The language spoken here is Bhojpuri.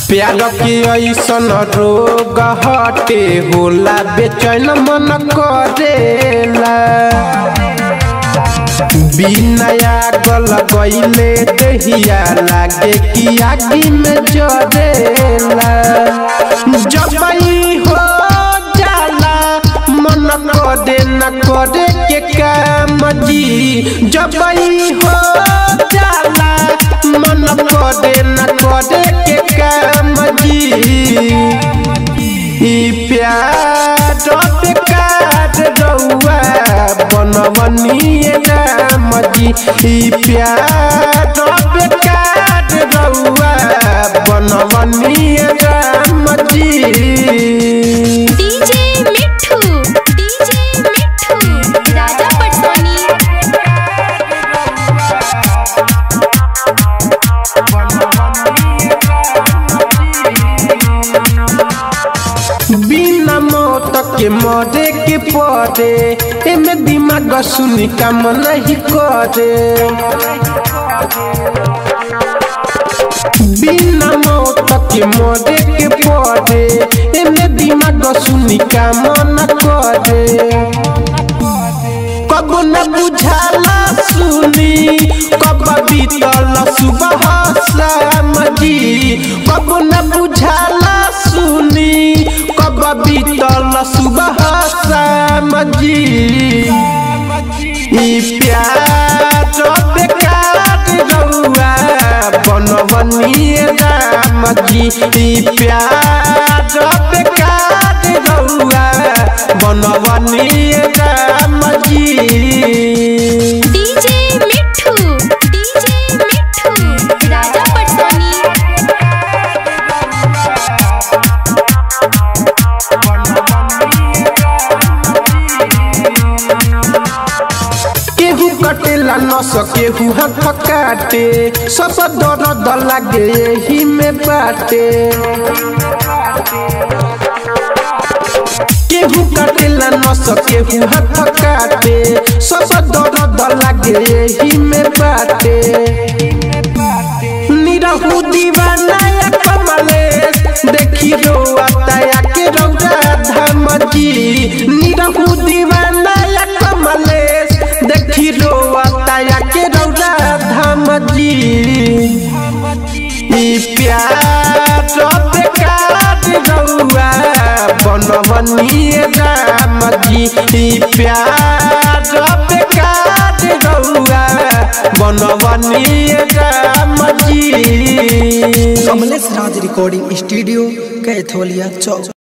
प्यार के ऐसन रोग हटे होला बेचैन मन करेला बिना गल गईले दहिया लागे कि आगी में जरेला जब ई हो जाला मन करे न करे के काम जी जब ई हो जाला मन करे न करे के काम जी ई प्यार बेकार रउआ बनवनिए राम जी ई प्यार बेकार रउआ बनवनिए राम जी डीजे मिठू डीजे मिठू राजा पटसोनी बिना मौत के मरे के पड़े एमे दिमाग सुनी काम नहीं करे बिना मौत के मरे के पड़े एमे दिमाग सुनी काम न करे कब न बुझाला सुनी कब बीतल सुबह शाम जी कब न बुझाला सुनी कब बीतल सुबह शाम जी ई प्यार बेकार रउआ बनवनिए राम जी ई प्यार बेकार रउआ बनवनिए राम जी डीजे मिठू डीजे मिठू राजा पटसोनी केहू कटेला न सकेहू हाथ काटे सब दर्द लागे यही में बाटे केहू कटेला न सकेहू हाथ काटे सब दर्द लागे यही में बाटे निरहू दीवाना या कमलेश देखी रो आताया के रौरा धाम जी निरहू दीवाना या कमलेश देखी रो आताया के रौरा धाम जी ई प्यार बेकार रउआ बनवनिए राम जी ई प्यार बेकार रउआ बनवनिए राम जी कमलेश राज रिकॉर्डिंग स्टूडियो कैथोलिया चौक